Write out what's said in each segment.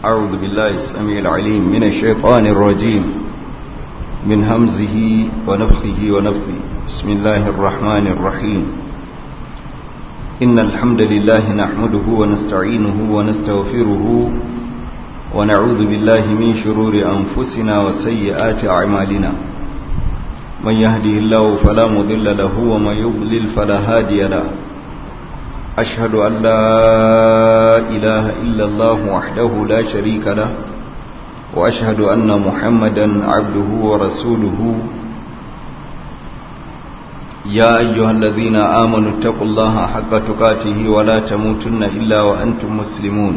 أعوذ بالله السميع العليم من الشيطان الرجيم من همزه ونفخه ونفثه بسم الله الرحمن الرحيم إن الحمد لله نحمده ونستعينه ونستغفره ونعوذ بالله من شرور أنفسنا وسيئات أعمالنا من يهده الله فلا مضل له ومن يضلل فلا هادي له أشهد أن لا إله إلا الله وحده لا شريك له وأشهد أن محمدا عبده ورسوله يا أيها الذين آمنوا اتقوا الله حق تقاته ولا تموتن إلا وأنتم مسلمون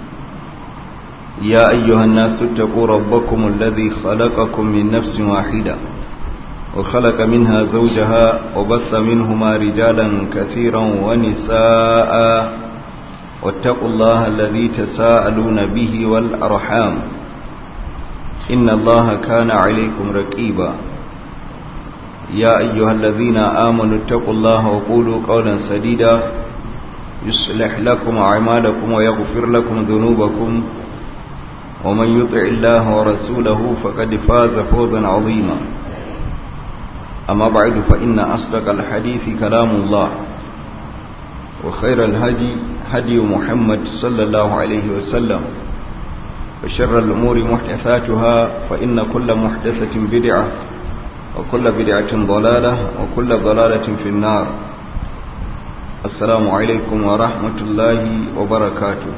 يا أيها الناس اتقوا ربكم الذي خلقكم من نفس واحدة وخلق منها زوجها وبث منهما رجالا كثيرا ونساء واتقوا الله الذي تساءلون به والأرحام إن الله كان عليكم رقيبا يا أيها الذين آمنوا اتقوا الله وقولوا قولا سديدا يصلح لكم أعمالكم ويغفر لكم ذنوبكم ومن يطع الله ورسوله فقد فاز فوزا عظيما أما بعد فإن أصدق الحديث كلام الله وخير الهدي هدي محمد صلى الله عليه وسلم وشر الأمور محدثاتها فإن كل محدثة بدعة وكل بدعة ضلالة وكل ضلالة في النار السلام عليكم ورحمة الله وبركاته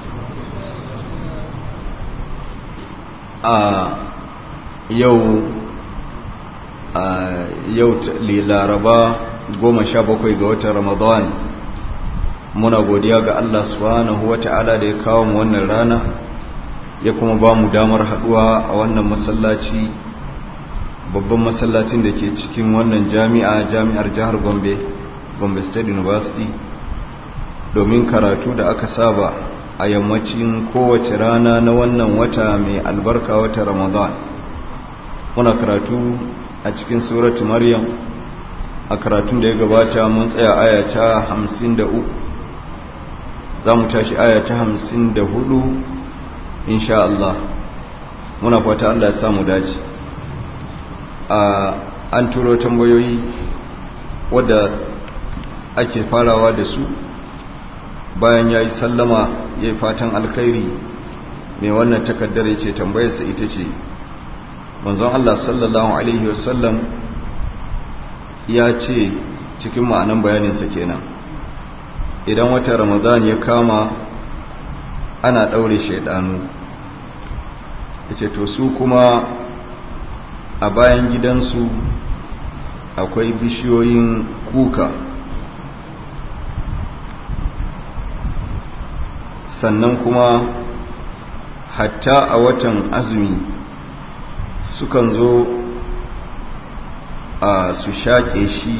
آه يوم yau laraba goma sha bakwai ga watan ramadan muna godiya ga Allah subhanahu wa ta'ala da ya kawo mu wannan rana ya kuma ba mu damar haduwa a wannan masallaci babban masallacin da ke cikin wannan jami'a jami'ar jihar gombe gombe state university domin karatu da aka saba a yammacin kowace rana na wannan wata mai albarka wata ramadan muna karatu a cikin suratu maryam a karatun da ya gabata mun tsaya aya ta hamsin da uku za mu tashi aya ta hamsin da hudu insha Allah muna fata Allah ya samu dace a an turo tambayoyi wadda ake farawa da su bayan ya yi sallama ya yi fatan alkhairi mai wannan takaddar ya ce tambayarsa ita ce manzon Allah sallallahu Alaihi wasallam ya ce cikin ma'anan bayaninsa kenan idan wata ramadan ya kama ana ɗaure shaidanu ya ce to su kuma a bayan gidansu akwai bishiyoyin kuka sannan kuma hatta a watan azumi sukan zo a su shaƙe shi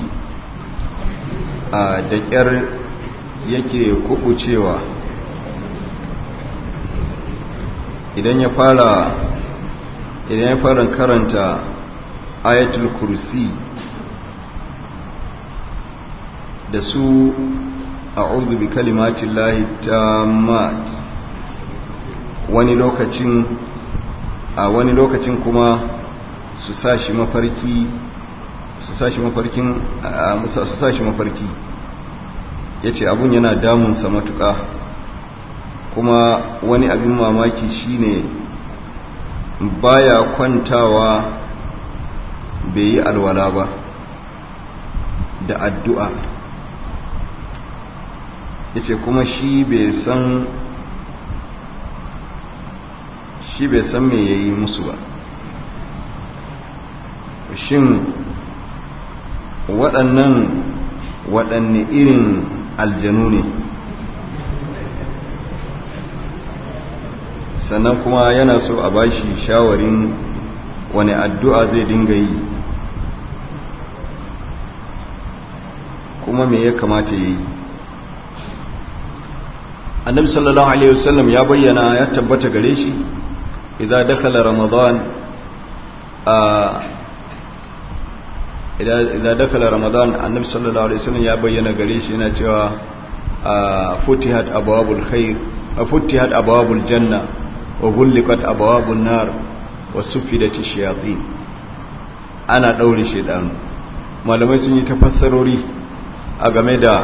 a da ƙyar yake kubucewa idan ya fara idan ya fara karanta ayatul kursi da su a'udhu bi kalimatin lahi tammat wani lokacin a wani lokacin kuma su sa shi mafarki su sa shi mafarkin su sa shi mafarki ya ce abun yana damunsa matuƙa kuma wani abin mamaki shine baya kwantawa bai yi alwala ba da addu'a ya ce kuma shi bai san shi bai san me ya yi musu ba shin waɗannan waɗanne irin aljanu ne sannan kuma yana so a bashi shawarin wani addu'a zai dinga yi kuma me ya kamata ya yi annabi sallallahu alaihi wasallam ya bayyana ya tabbata gare shi idan dakala ramadan a idan dakala ramadan annabi sallallahu alaihi wasallam ya bayyana gare shi yana cewa futihat abwabul khair futihat abwabul janna wa gullikat abawabun nar wa suffidati shayatin ana daure shedanu malamai sun yi tafassarori a game da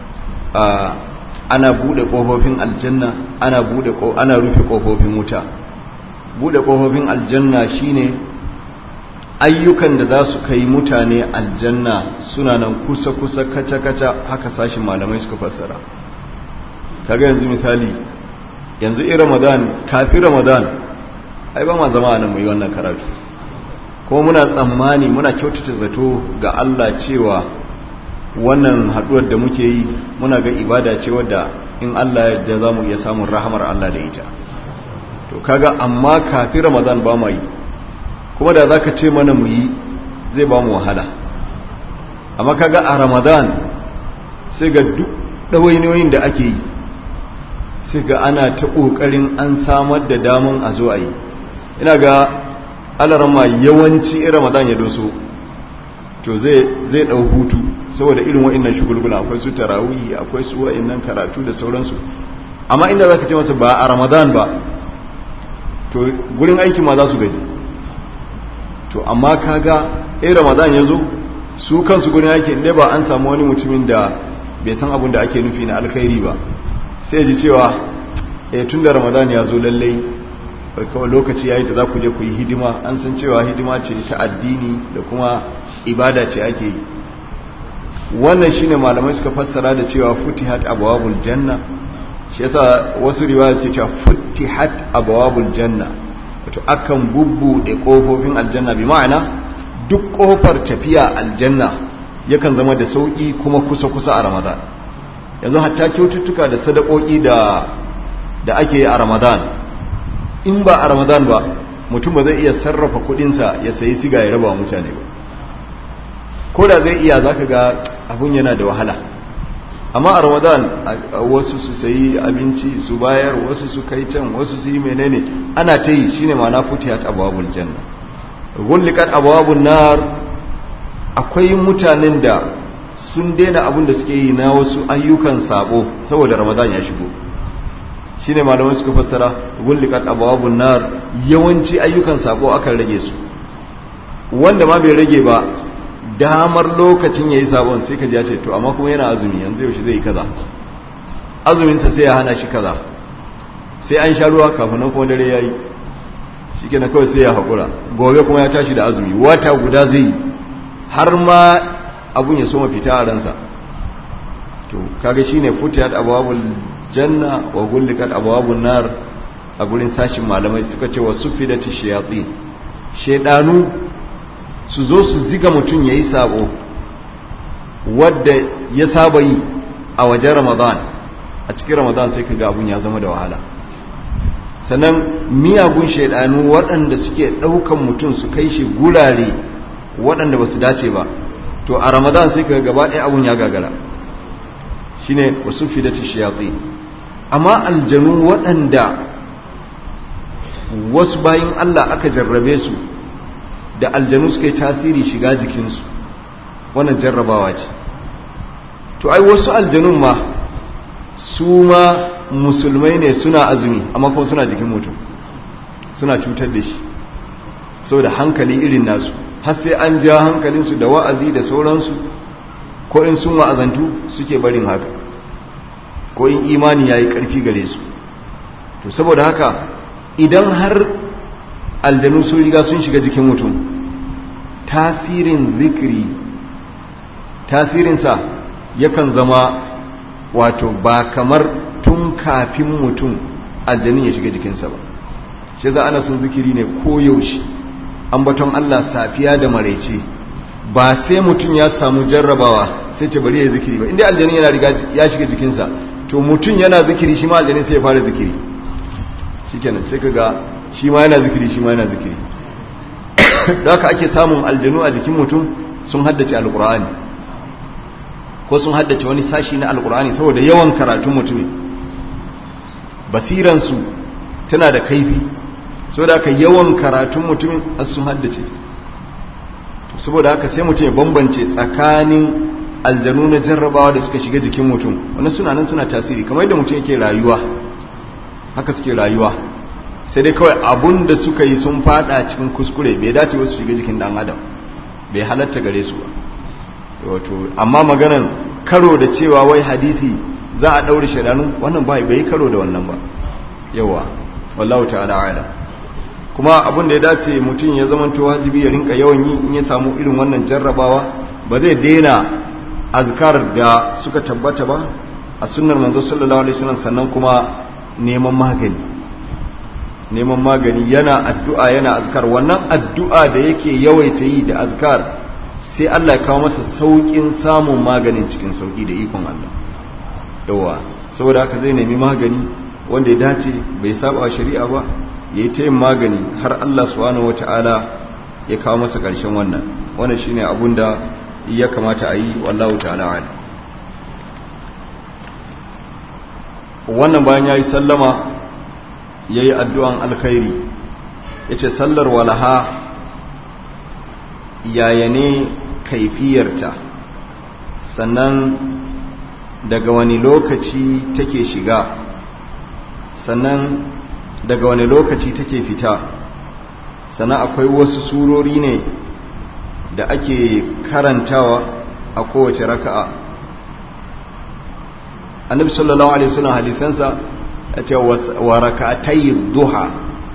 ana bude kofofin aljanna ana bude ana rufe kofofin wuta bude kofofin aljanna shine ayyukan da za su kai mutane aljanna suna nan kusa-kusa kaca-kaca haka sashin malamai suka fassara kaga yanzu misali yanzu in ramadan kafin ramadan ai ba ma zama nan mai wannan karatu ko muna tsammani muna kyautata zato ga Allah cewa wannan haduwar da muke yi muna ga ibada ce wadda in Allah yadda za mu iya samun rahamar Allah da ita to kaga amma kafin ramadan ba ma yi kuma da za ka ce mana mu yi zai ba mu wahala amma kaga a ramadan sai ga duk ɗawainiyoyin da ake yi sai ga ana ta ƙoƙarin an samar da daman a zo a yi ina ga alarama yawanci in ramadan ya doso to zai ɗau hutu saboda irin wa'innan shugulgula akwai su tarawihi akwai su wa'innan karatu da sauransu amma inda za ka ce masa ba a ramadan ba to gurin aiki ma za su gaji to amma kaga eh ramadan yazo su kansu gurin yake inda ba an samu wani mutumin da bai san abin da ake nufi na alkhairi ba sai ji cewa eh tunda ramadan ya zo lallai kawai lokaci yayi da za ku je ku yi hidima an san cewa hidima ce ta addini da kuma ibada ce ake yi wannan shine malamai suka fassara da cewa futihat abwabul janna shi yasa wasu riwaya suke cewa futihat abwabul janna wato akan bubbuɗe ƙofofin aljanna bi ma'ana duk ƙofar tafiya aljanna yakan zama da sauƙi kuma kusa-kusa a ramadan yanzu hatta kyaututtuka da sadakoki da da ake a ramadan in ba a ramadan ba mutum ba zai iya sarrafa kuɗinsa ya sayi siga ya raba wa mutane ba ko da zai iya zaka ga abun yana da wahala amma a ramadan wasu su sayi abinci su bayar wasu su kai can wasu su yi menene ana ta yi shine ma'ana futiyat abwabul janna gullikat abwabun nar akwai mutanen da sun daina abin da suke yi na wasu ayyukan sabo saboda ramadan ya shigo shine malamai suka fassara gullikat abwabun nar yawanci ayyukan sabo akan rage su wanda ma bai rage ba damar lokacin ya yi sabon sai ka ji ya ce to amma kuma yana azumi yanzu yaushe zai yi kaza azuminsa sai ya hana shi kaza sai an sha ruwa kafin nan kuma dare ya yi shi ke na kawai sai ya haƙura gobe kuma ya tashi da azumi wata guda zai yi har ma abun ya soma fita a ransa to kaga shi ne futiyat abawabul janna wa gullikat abawabul nar a gurin sashin malamai suka ce wa sufidati shayatsin shedanu su zo su ziga mutum ya yi sabo wadda ya saba yi a wajen ramadan a cikin ramadan sai ka abun ya zama da wahala sannan miyagun shaidanu waɗanda suke ɗaukan mutum su kai shi gurare waɗanda ba su dace ba to a ramadan sai ka gaba ɗaya abun ya gagara shi ne wasu fidati shayatsi amma aljanu waɗanda wasu bayan allah aka jarrabe su da aljanu suka yi tasiri shiga jikinsu wannan jarrabawa ce to ai wasu aljanun ma su ma musulmai ne suna azumi amma kuma suna jikin mutum suna cutar da shi saboda hankali irin nasu har sai an ja hankalinsu da wa'azi da sauransu ko in sun wa'azantu suke barin haka ko in imani ya yi ƙarfi gare su to saboda haka idan har aljanu sun riga sun shiga jikin mutum tasirin zikiri tasirinsa yakan zama wato ba kamar tun kafin mutum aljanin ya shiga jikinsa ba shi za ana sun zikiri ne koyaushe ambaton Allah safiya da maraice ba sai mutum ya samu jarrabawa sai ce bari ya zikiri ba inda aljanin yana riga ya shiga jikinsa to mutum yana zikiri shi ma aljanin sai ya fara zikiri shikenan sai kaga shi ma yana zikiri shi ma yana zikiri da haka ake samun aljanu a jikin mutum sun haddace alkur'ani ko sun haddace wani sashi na alkur'ani saboda yawan karatun mutumin basiransu tana da kaifi saboda haka yawan karatun mutumin sun haddace saboda haka sai mutum ya bambance tsakanin aljanu na jarrabawa da suka shiga jikin mutum wani suna nan suna tasiri kamar yadda mutum yake rayuwa haka suke rayuwa sai dai kawai abun da suka yi sun fada cikin kuskure bai dace wasu shiga jikin dan adam bai halatta gare su ba wato amma maganan karo da cewa wai hadisi za a daure shedanu wannan bai bai karo da wannan ba yawa wallahu ta'ala a'lam kuma abin da ya dace mutum ya zamanto wajibi ya rinka yawan yi in ya samu irin wannan jarrabawa ba zai daina azkar da suka tabbata ba a sunnar manzo sallallahu alaihi wasallam sannan kuma neman magani neman magani yana addu'a yana azkar wannan addu'a da yake yawaita yi da azkar sai Allah ya kawo masa saukin samun maganin cikin sauki da ikon Allah yawa saboda haka zai nemi magani wanda ya dace bai saba shari'a ba ya yi ta yin magani har Allah subhanahu wata'ala ya kawo masa ƙarshen wannan wannan shine abun da ya kamata a yi wallahu ta'ala ala wannan bayan ya yi sallama ya yi addu'an alkhairi ya ce sallar walaha yaya ne kaifiyarta sannan daga wani lokaci take shiga sannan daga wani lokaci take fita sannan akwai wasu surori ne da ake karantawa a kowace raka'a annabi sallallahu alaihi wasallam hadisansa ya ce wa raka'atai duha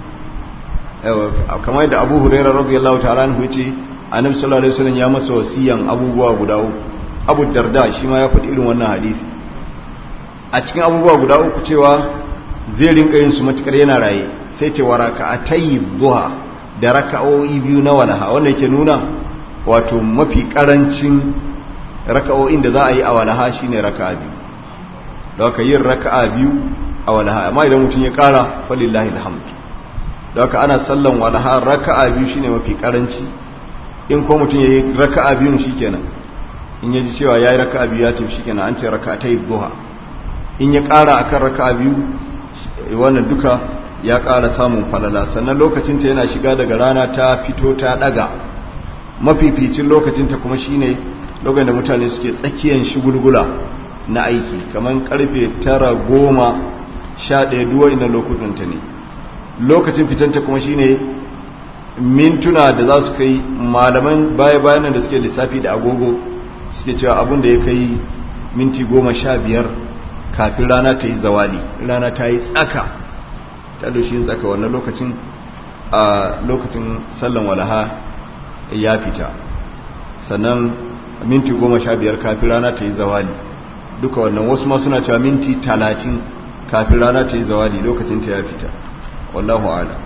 kamar yadda abu huraira radiyallahu ta'ala anhu yace annabi sallallahu alaihi wasallam ya masa wasiyan abubuwa guda uku abu darda shi ma ya faɗi irin wannan hadisi a cikin abubuwa guda uku cewa zai rinka yin su matukar yana raye sai ce wa raka'atai duha da raka'o'i biyu na walaha wanda yake nuna wato mafi karancin raka'o'in da za a yi a walaha shine raka'a biyu da aka yin raka'a biyu a walaha amma idan mutum ya kara falillahi alhamd da aka ana sallan walaha raka'a biyu shine mafi karanci in ko mutum ya yi raka'a biyu shikenan in ya ji cewa ya yi raka'a biyu ya tafi shikenan an ce raka'atai duha in ya kara akan raka'a biyu wannan duka ya ƙara samun falala sannan lokacinta yana shiga daga rana ta fito ta ɗaga mafificin lokacinta kuma shine lokacin da mutane suke tsakiyan shigulgula na aiki kamar karfe tara goma sha ɗaya duwa ina lokutanta ne lokacin fitanta kuma shine mintuna da za su kai malaman baya-bayanan da suke lissafi da agogo suke cewa abin da ya kai minti goma sha biyar kafin rana ta yi zawali rana ta yi tsaka ta doshi tsaka wannan lokacin a lokacin sallan walaha ya fita sannan minti goma sha biyar kafin rana ta yi zawali duka wannan wasu ma suna cewa minti talatin kafin rana ta yi zawali lokacin ta ya fita wallahu ala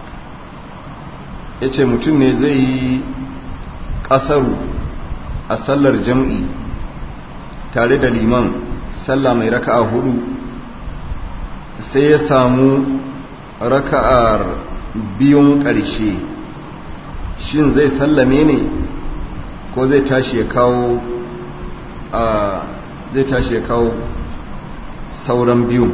ya ce mutum ne zai yi ƙasaru a sallar jam'i tare da liman sallah mai raka'a hudu sai ya samu raka'ar biyun ƙarshe shin zai sallame ne ko zai tashi ya kawo a zai tashi ya kawo sauran biyun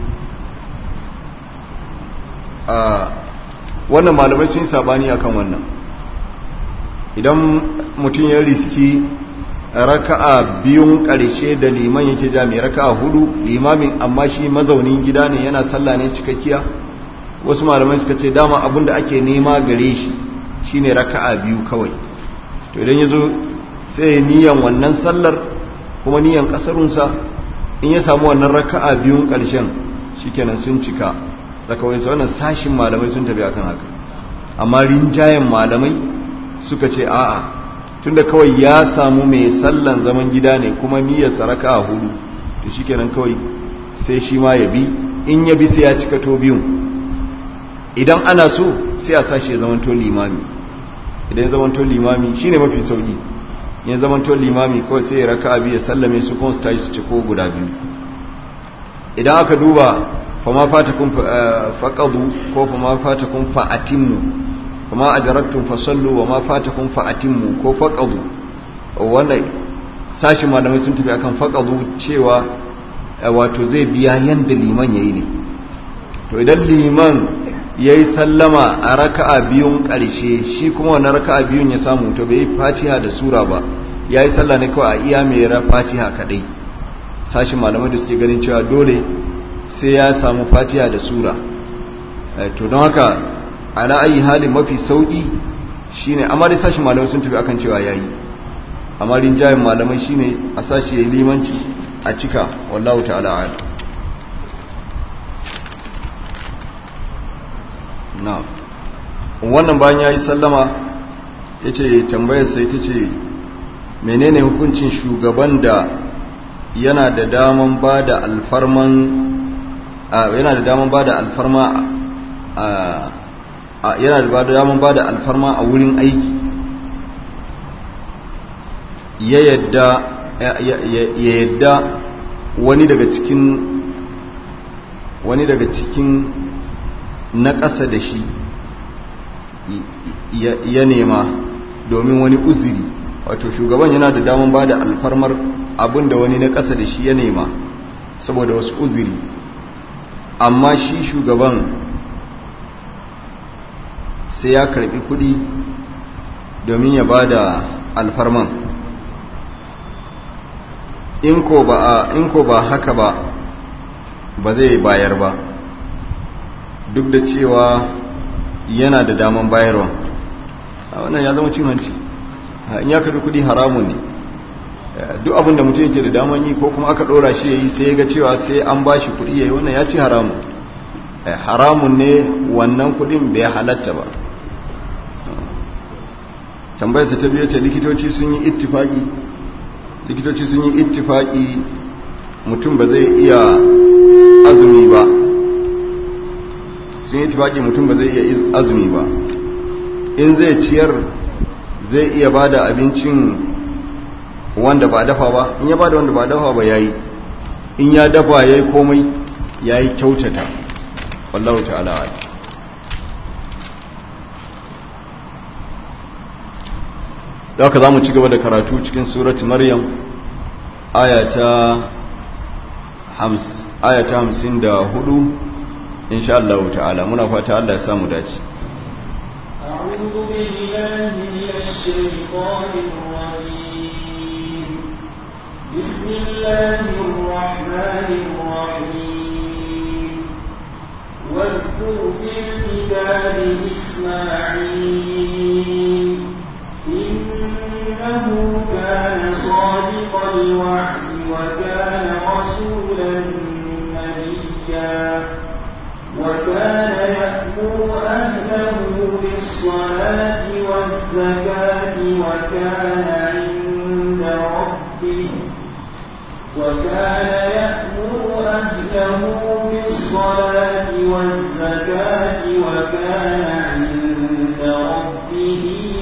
a wannan malamai sun yi sabani akan wannan idan mutum ya riski raka'a biyun ƙarshe da liman yake jami raka'a hudu limamin amma shi mazaunin gida ne yana sallah ne cikakkiya wasu malamai suka ce dama abin da ake nema gare shi shine raka'a biyu kawai to idan ya zo sai niyan wannan sallar kuma niyan ƙasarunsa in ya samu wannan raka'a biyun ƙarshen shikenan sun cika rakawai sa wannan sashin malamai sun tafi akan haka amma rinjayen malamai suka ce a'a tunda kawai ya samu mai sallan zaman gida ne kuma niyyar saraka a hudu to shikenan kawai sai shi ma ya bi in ya bi sai ya cika to biyun idan ana so sai a sashi ya zamanto limami idan ya zamanto limami shine mafi sauki ya zamanto limami kawai sai ya raka abi ya sallame su kuma su tashi su ciko guda biyu idan aka duba fama fatakun faqadu ko fama fatakun fa'atimmu kuma adaraktun fasallu wa ma fatakum fa'atimmu ko faqadu wannan sashi malamai sun tafi akan faqadu cewa wato zai biya yanda liman yayi ne to idan liman yayi sallama a raka'a biyun karshe shi kuma wannan raka'a biyun ya samu to bai fatiha da sura ba yayi sallah ne kawai a iya mai ra fatiha kadai sashi malamai da suke ganin cewa dole sai ya samu fatiha da sura to don haka ala ayi halin mafi sauki shine amma dai sashin malamai sun tafi akan cewa yayi amma rinjayen malamai shine a sashi yayi limanci a cika wallahu ta'ala a'lam na wannan bayan yayi sallama yace tambayar sai tace menene hukuncin shugaban da yana da daman bada alfarman yana da daman bada alfarma yana da daman bada alfarma a wurin aiki ya yadda ya yadda wani daga cikin wani daga cikin na ƙasa da shi ya nema domin wani uziri wato shugaban yana da daman ba da alfarmar abin da wani na ƙasa da shi ya nema saboda wasu uziri amma shi shugaban sai ya karbi kudi domin ya ba da alfarman in ko ba haka ba ba zai bayar ba duk da cewa yana da daman bayarwa a wannan ya zama cin hanci in ya karbi kudi haramun ne duk abinda mutum yake da daman yi ko kuma aka dora shi ya yi sai ya ga cewa sai an ba shi kudi ya yi wannan ya ci haramun haramun ne wannan kudin bai halatta ba tambayarsa ta biyu ce likitoci sun yi ittifaki likitoci sun yi ittifaki mutum ba zai iya azumi ba sun yi ittifaki mutum ba zai iya azumi ba in zai ciyar zai iya ba da abincin wanda ba dafa ba in ya ba da wanda ba dafa ba ya yi in ya dafa ya yi komai ya yi kyautata wallahu ta'ala da haka za mu ci gaba da karatu cikin suratu maryam ayata hamsin da hudu insha Allah ta'ala muna fata Allah ya samu dace أعوذ بالله من الشيطان الرجيم بسم الله الرحمن الرحيم واذكر في الكتاب إسماعيل إنه كان صادق الوعد وكان رسولا نبيا وكان يأمر أهله بالصلاة والزكاة وكان عند ربه وكان يأمر أهله بالصلاة والزكاة وكان عند ربه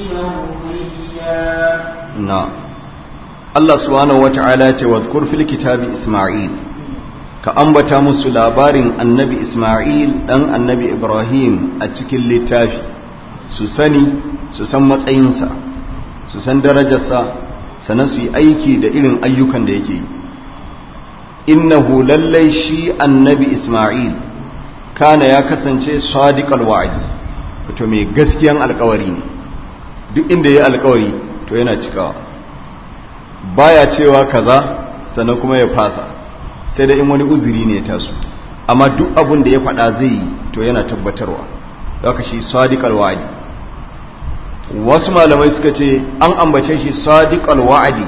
مرضيا na Allah subhanahu wata'ala ce wadhkur fil kitabi Isma'il ka ambata musu labarin annabi Isma'il dan annabi Ibrahim a cikin littafi su sani su san matsayinsa su san darajarsa sannan su yi aiki da irin ayyukan da yake yi innahu lallai shi annabi Isma'il kana ya kasance sadiqal wa'di wato mai gaskiyan alkawari ne duk inda ya alkawari to yana cikawa baya cewa kaza sannan kuma ya fasa sai da in wani uzuri ne ya taso amma duk abin da ya faɗa zai yi to yana tabbatarwa haka shi sadiqal wa'di wasu malamai suka ce an ambace shi sadiqal wa'di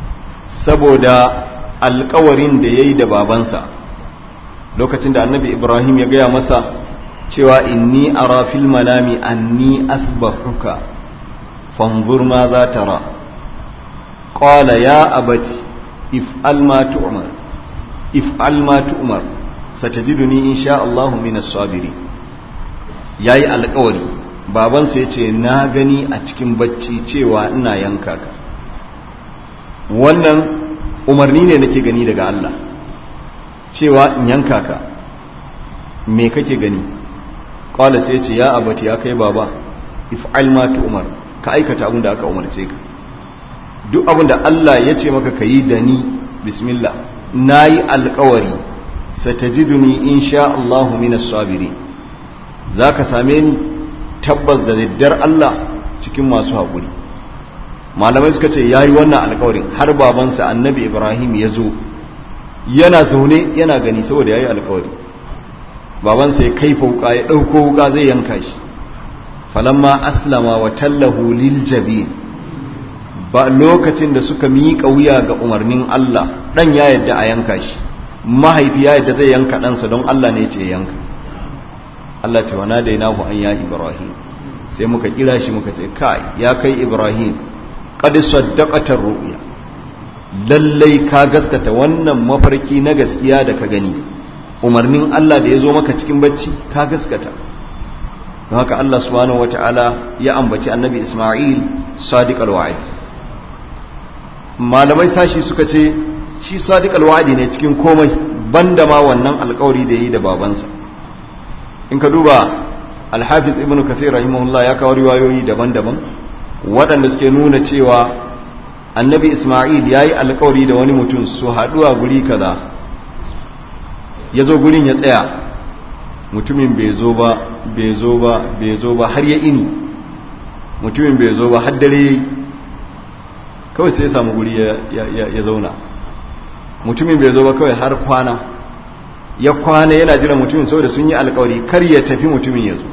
saboda alkawarin da yayi da babansa lokacin da annabi ibrahim ya gaya masa cewa inni ara fil manami anni athbahuka fanzur ma za tara qala ya abati if'al ma tu'mar if'al ma tu'mar satajiduni insha Allah min as-sabirin yayi alƙawari babansa yace na gani a cikin bacci cewa ina yanka ka wannan umarni ne nake gani daga Allah cewa in yanka ka me kake gani qala sai yace ya abati ya kai baba if'al ma tu'mar ka aikata abin da aka umarce ka duk abin da Allah ya ce maka ka yi da ni bismillah na yi alkawari satajiduni insha Allahu minas sabiri za ka same ni tabbas da daddar Allah cikin masu haƙuri malamai suka ce ya yi wannan alkawarin har babansa annabi ibrahim ya zo yana zaune yana gani saboda ya yi alkawari babansa ya kaifa wuka ya ɗauko wuka zai yanka shi falamma aslama wa tallahu lil jabin ba lokacin da suka miƙa wuya ga umarnin Allah ɗan ya yadda a yanka shi mahaifi ya yadda zai yanka ɗansa don Allah ne ce yanka Allah ce wana da nahu an ya Ibrahim sai muka kira shi muka ce kai ya kai Ibrahim qad saddaqatar ru'ya lallai ka gaskata wannan mafarki na gaskiya da ka gani umarnin Allah da ya zo maka cikin bacci ka gaskata don haka Allah subhanahu wata'ala ya ambaci annabi Ismail sadiq al-wa'id malamai sashi suka ce shi sadiq al-wa'di ne cikin komai banda ma wannan alƙawari da yi da babansa in ka duba al-hafiz ibnu kathir rahimahullah ya kawo riwayoyi daban-daban waɗanda suke nuna cewa annabi Ismail yayi alƙawari da wani mutum su haɗu a guri kaza ya zo gurin ya tsaya mutumin bai zo ba bai zo ba bai zo ba har ya ini mutumin bai zo ba har dare kawai sai ya samu guri ya zauna mutumin bai zo ba kawai har kwana ya kwana yana jiran mutumin saboda sun yi alkawari kar ya tafi mutumin ya zo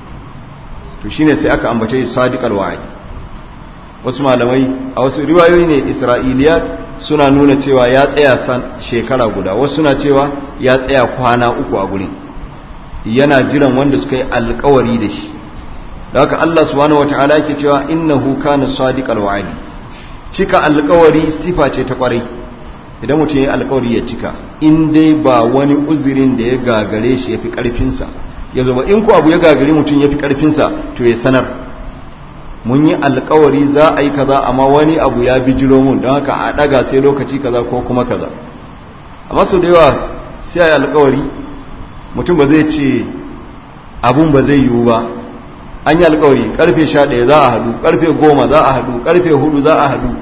to shine sai aka ambace shi sadiq alwa'id wasu malamai a wasu riwayoyi ne isra'iliyat suna nuna cewa ya tsaya san shekara guda wasu suna cewa ya tsaya kwana uku a gurin yana jiran wanda suka yi alkawari da shi da haka Allah subhanahu wataala yake cewa innahu kana sadiqal wa'di cika alkawari sifa ce ta kwarai idan mutum ya alkawari ya cika in dai ba wani uzurin da ya gagare shi yafi karfin sa yazo ba in ko abu ya gagare mutum yafi karfin sa to ya sanar mun yi alkawari za a yi kaza amma wani abu ya bijiro mun don haka a daga sai lokaci kaza ko kuma kaza amma sau da yawa sai a yi alkawari mutum ba zai ce abun ba zai yiwu ba an yi alkawari karfe sha ɗaya za a hadu karfe goma za a hadu karfe hudu za a hadu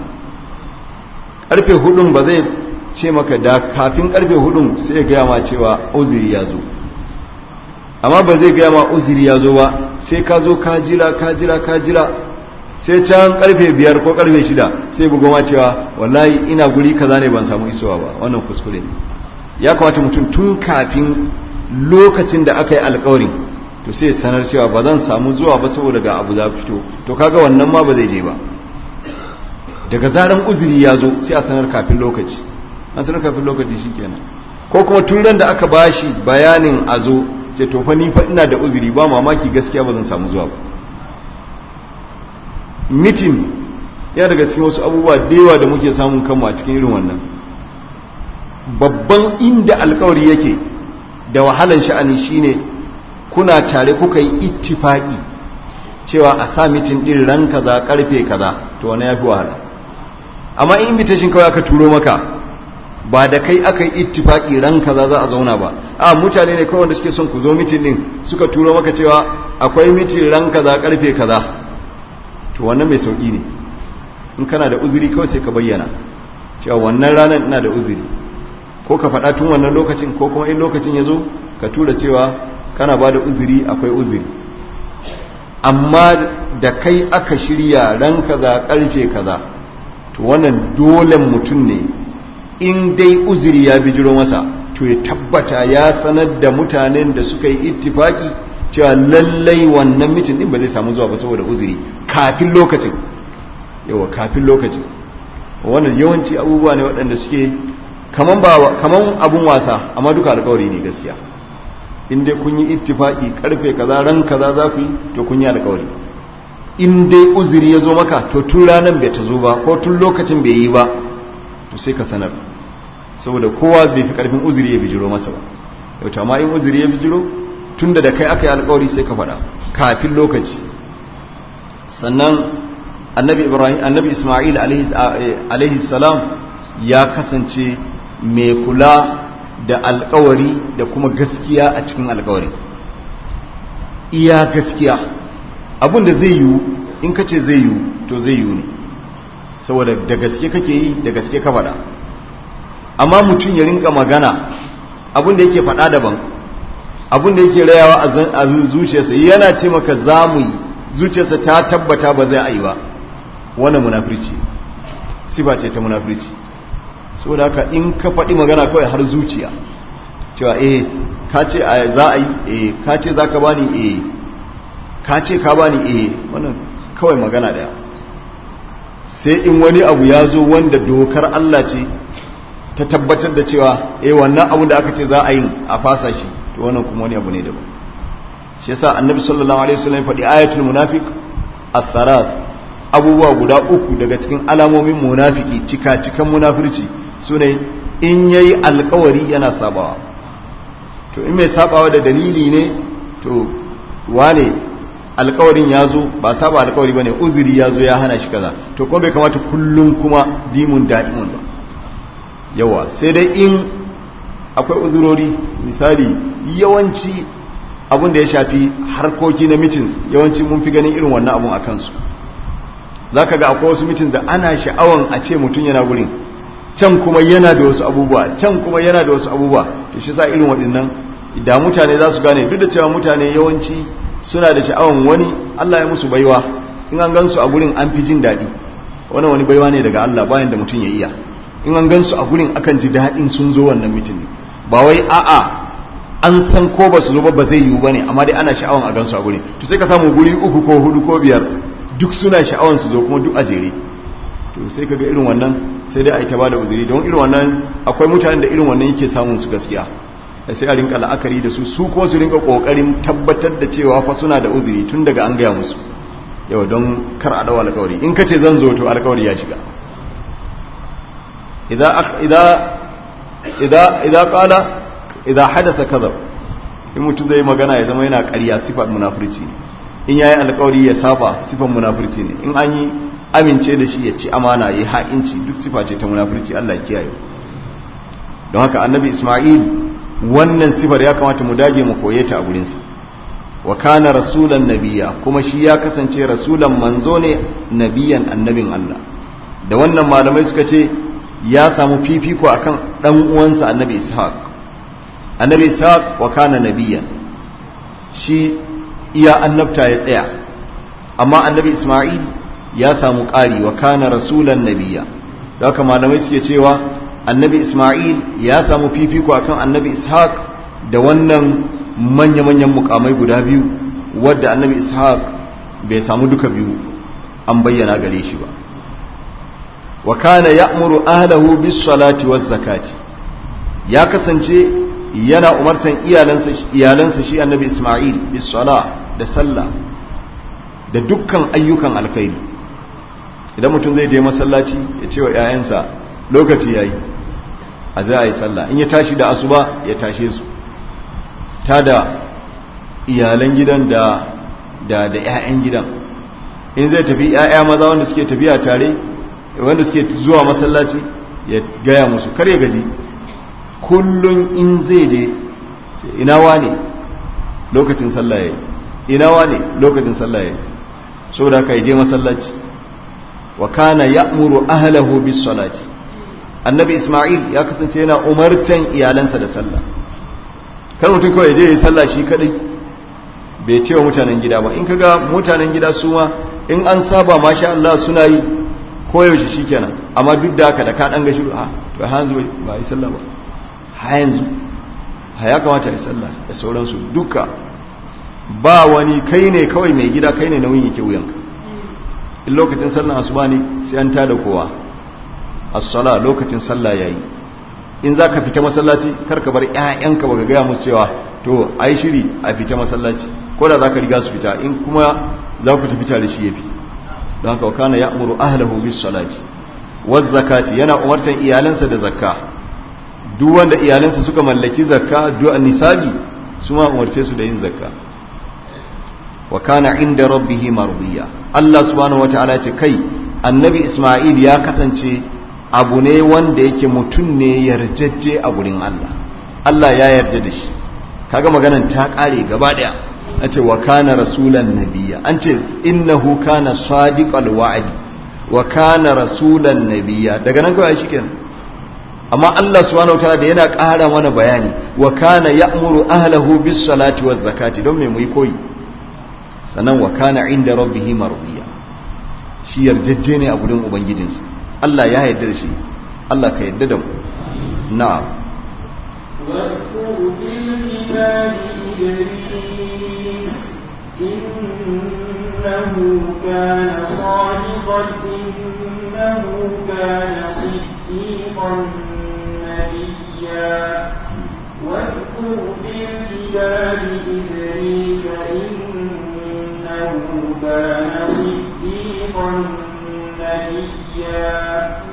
karfe hudun ba zai ce maka da kafin karfe hudun sai ya gaya ma cewa uziri ya zo amma ba zai gaya ma uziri ya zo ba sai ka zo ka jira ka jira ka jira sai can karfe biyar ko karfe shida sai bugo ma cewa wallahi ina guri kaza ne ban samu isowa ba wannan kuskure ne ya kamata mutum tun kafin lokacin da aka yi alkawarin to sai sanar cewa ba zan samu zuwa ba saboda ga abu za fito to kaga wannan ma ba zai je ba daga zaran uzuri ya zo sai a sanar kafin lokaci an sanar kafin lokaci shikenan ko kuma tun ran da aka bashi bayanin a zo sai to fa ni fa ina da uzuri ba mamaki gaskiya ba zan samu zuwa ba mitin ya daga cikin wasu abubuwa da yawa da muke samun kanmu a cikin irin wannan babban inda alkawari yake da wahalan sha'ani shine kuna tare kuka yi ittifaki cewa a sa mitin din ran kaza karfe kaza to wani yafi wahala amma in invitation kawai aka turo maka ba da kai aka yi ittifaki ran kaza za a zauna ba a mutane ne kawai wanda suke son ku zo mitin din suka turo maka cewa akwai mitin ran kaza karfe kaza to wannan mai sauki ne in kana da uzuri kawai sai ka bayyana cewa wannan ranar ina da uzuri ko ka faɗa tun wannan lokacin ko kuma in lokacin ya zo ka tura cewa kana ba da uzuri akwai uzuri amma da kai aka shirya ran kaza karfe kaza to wannan dole mutum ne in dai uzuri ya bijiro masa to ya tabbata ya sanar da mutanen da suka yi ittifaki cewa lallai wannan mitin din ba zai samu zuwa ba saboda uzuri kafin lokacin yawa kafin lokacin wannan yawanci abubuwa ne waɗanda suke kaman ba kaman abun wasa amma duka alƙawari ne gaskiya in dai kun yi ittifaki karfe kaza ran kaza za ku yi to kun yi alƙawari in dai uzuri ya zo maka to tun ranar bai ta zo ba ko tun lokacin bai yi ba to sai ka sanar saboda kowa bai fi karfin uzuri ya bijiro masa ba yau amma in uzuri ya bijiro tun da kai aka yi alƙawari sai ka faɗa kafin lokaci sannan annabi ibrahim annabi isma'il alaihi salam ya kasance mai kula da alkawari da kuma gaskiya a cikin alkawari iya gaskiya abin da zai yiwu in ka ce zai yiwu to zai yiwu ne saboda da gaske kake yi da gaske ka faɗa amma mutum ya rinka magana abin da yake faɗa daban abin da yake rayawa a zuciyarsa yana ce maka za mu yi zuciyarsa ta tabbata ba zai yi ba wannan munafirci sifa ce ta munafirci saboda haka in ka faɗi magana kawai har zuciya cewa eh ka ce za a yi eh ka ce za ka bani eh ka ce ka bani eh wannan kawai magana daya sai in wani abu ya zo wanda dokar Allah ce ta tabbatar da cewa eh wannan abun da aka ce za a yi a fasa shi to wannan kuma wani abu ne daban shi yasa annabi sallallahu alaihi wasallam faɗi ayatul munafiq ath-thalath abubuwa guda uku daga cikin alamomin munafiki cika cikan munafirci sune in yayi alkawari yana sabawa to in mai sabawa da dalili ne to wane alkawarin ya zo ba saba alkawari ba ne uzuri ya zo ya hana shi kaza to kuma bai kamata kullum kuma dimun da'imun ba yawa sai dai in akwai uzurori misali yawanci abin da ya shafi harkoki na meetings yawanci mun fi ganin irin wannan abun a kansu za ka ga akwai wasu meetings da ana sha'awan a ce mutum yana gurin can kuma yana da wasu abubuwa can kuma yana da wasu abubuwa to shi sa irin waɗannan da mutane za su gane duk da cewa mutane yawanci suna da sha'awan wani Allah ya musu baiwa in an gansu a gurin an fi jin daɗi wani wani baiwa ne daga Allah bayan da mutum ya iya in an gansu a gurin akan ji daɗin sun zo wannan mitin ne ba wai a'a an san ko ba su zo ba zai yiwu bane amma dai ana sha'awan a gansu a gurin to sai ka samu guri uku ko hudu ko biyar duk suna sha'awan su zo kuma duk a jere to sai ka ga irin wannan sai dai a yi ta bada uzuri don irin wannan akwai mutanen da irin wannan yake samun su gaskiya sai a rinka la'akari da su su kuma su rinka kokarin tabbatar da cewa fa suna da uzuri tun daga an gaya musu yau don kar a dawo alkawari in ka ce zan zo to alkawari ya shiga idan kala idan hadasa kaza in mutum zai magana ya zama yana karya sifar munafurci ne in yayi alkawari ya saba sifar munafurci ne in an yi amince da shi ya ci amana ya ha'inci duk sifa ce ta munafurci Allah ya kiyaye don haka annabi Isma'il wannan sifar ya kamata mu dage mu koye ta a gurinsa wa kana rasulan nabiya kuma shi ya kasance rasulan manzo ne nabiyan annabin Allah da wannan malamai suka ce ya samu fifiko akan dan uwansa annabi ishaq annabi ishaq wa kana nabiyan shi iya annabta ya tsaya amma annabi isma'il ya samu ƙari wa kana rasulan nabiya da haka malamai suke cewa annabi isma'il ya samu fifiko akan annabi ishaq da wannan manya-manyan mukamai guda biyu wadda annabi ishaq bai samu duka biyu an bayyana gare shi ba wa kana ya'muru ahlahu bis salati waz zakati ya kasance yana umartan iyalansa iyalansa shi annabi isma'il bis sala da sallah da dukkan ayyukan alkhairi idan mutum zai je masallaci ya ce wa 'ya'yansa lokaci yayi a za a yi sallah in ya tashi da asuba ya tashe su ta da iyalan gidan da da da 'ya'yan gidan in zai tafi 'ya'ya maza wanda suke tafiya tare wanda suke zuwa masallaci ya gaya musu kar ya gaji kullum in zai je ina wane lokacin sallah yayi ina wane lokacin sallah yayi saboda haka ya je masallaci wa kana ya'muru ahlahu bis salati annabi isma'il ya kasance yana umartan iyalansa da sallah kar mutum kawai je ya sallah shi kadai bai ce wa mutanen gida ba in kaga mutanen gida su ma in an saba masha Allah suna yi koyaushe shikenan amma duk da haka da ka dan ga shiru a to ha yanzu ba yi sallah ba ha yanzu ha ya kamata yi sallah da sauransu duka ba wani kai ne kawai mai gida kai ne nauyin yake wuyanka in lokacin sallah asuba ne sai an tada kowa as-sala lokacin sallah yayi in zaka fita masallaci kar ka bar ƴaƴanka baka ga musu cewa to ai shiri a fita masallaci ko da zaka riga su fita in kuma za ku tafi tare shi yafi don haka kana ya'muru ahlahu bis salati waz zakati yana umartan iyalansa da zakka duk wanda iyalansa suka mallaki zakka duk nisabi su ma umarce su da yin zakka wa kana inda rabbihi mardiya Allah subhanahu wataala ce kai annabi Isma'il ya kasance abu ne wanda yake mutum ne yarjejje a gurin Allah Allah ya yarda da shi kaga maganan ta kare gaba daya an ce wa kana rasulan nabiyya an ce innahu kana sadiqal wa'd wa kana rasulan nabiyya daga nan kawai shikenan amma Allah subhanahu wataala da yana ƙara mana bayani wa kana ya'muru ahlahu bis salati waz zakati don me mu yi koyi sannan wa kana inda rabbihi mardiya shi yarjejje ne a gurin ubangijinsa Allah ya yarda da shi Allah ka yarda da mu na'am واذكر في الكتاب إدريس إنه كان صادقا إنه كان صديقا نبيا واذكر في الكتاب إدريس إنه كان صديقا نبيا